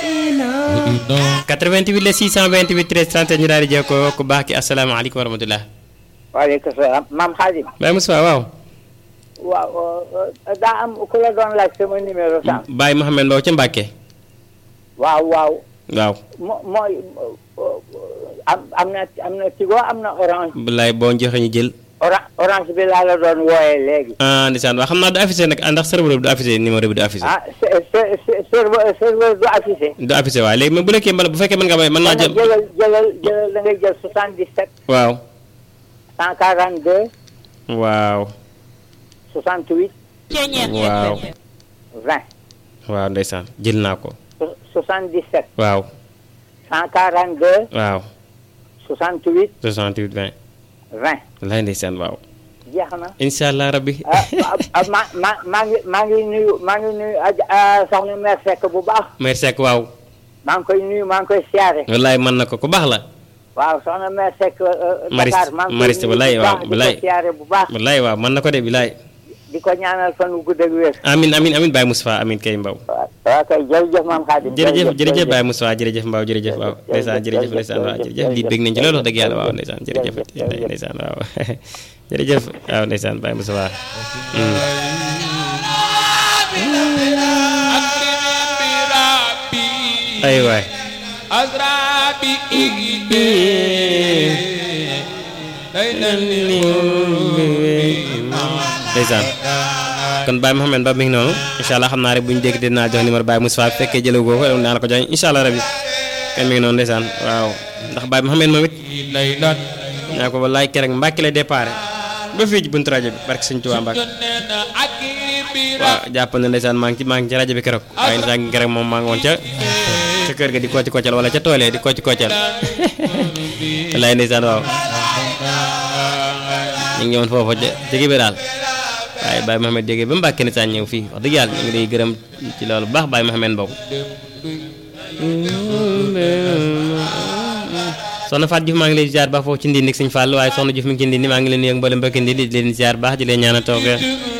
88 la 628 13 30 ñu daal di jokkoo ku baax ki asalaamaaleykum wa rahmatulah. waaleykum salaam maam Xaadim. Baye Moussa waaw. waaw daa am ku la doon laaj sama numéro sax. Baye Mouhamed Mbow ca Mbacke. waaw waaw. waaw. mo mooy am am na am na Tigo am na orange. bilaay boo joxe ñu jël. orange orange bi laa la doon wooyee léegi. ah ndeysaan waaw xam naa du affiché nag ndax serveur bi du affiché numéro bi du affiché. ah serveur serveur du affiché. du affiché waaw léegi mais bu nekkee mbala bu fekkee mën nga may mën naa jël. jëlal jëlal jëlal da ngay jël 77. waaw. 142. waaw. 68. waaw. 20. waaw ndeysaan jël naa ko. 77. waaw. 142. waaw. 68. 68 20. 20. lay ndeysaan waaw. jeex na. incha allah rabbi. ah ah ma ma maa ngi maa ngi nuyu maa ngi nuyu ah soxna mère Seck bu baax. mère Seck waaw. maa ngi koy nuyu maa ngi koy siyaare. wallaay mën na ko ku baax la. waaw soxna mère Seck. Mariste Dakar maa ngi koy Mariste nuyu wallaay bu waaw baax wallaay di ko siyaare bu baax. wallaay waaw mën na ko de bilaay. di ko ñaanal fan wu gudd ak wér. amin amin amin Baye Moustapha amin kay Mbaw. waaw waaw kay jërëjëf maam Xaadim. jërëjëf jërëjëf Baye Moustapha jërëjëf Mbaw jërëjëf waaw ndeysaan jërëjëf ndeysaan waaw jërëjëf lii bég nañ ci loolu wax dëgg yàlla waaw ndeysaan jërëjëf ndeysaan waaw jërëjëf waaw ndeysaan Baye Moustapha ay waay ndeysaan kon Baye Mouhamed Ba mi ngi noonu incha allah xam naa rek bu ñu dégg dinaa jox numéro Baye Moustapha bu fekkee jëlee ko ko naa la ko jox incha allah rabi kon mi ngi noonu ndeysaan waaw ndax Baye Mouhamed moom it ñaa ko wallaay keroog Mbàkke lay déparé ba fii ci buntu rajo bi barke Sëñ Tuubaa Mbàkke waaw jàpp na ndeysaan maa ngi ci maa ngi ci rajo bi keroog waaye ndeysaan keroog moom maa ngi woon ca ca kër ga di kocc koccal wala ca toolee di kocc koccal wallaay ndeysaan waaw ñu ngi ñëwoon foofu ca ci bi daal waaye Baye Mouhamed jógee ba Mbàkke ni saa ñëw fii wax dëgg yàlla ñu ngi lay gërëm ci loolu bu baax Baye Mouhamed Mbow soxna Fatou Diouf maa ngi lay ziar baax foofu ci ndindi Sëñ Fall waaye soxna Diouf mi ngi ci ndindi maa ngi leen nuyu ak mboolem mbokki ndindi di leen ziar baax di leen ñaanal toog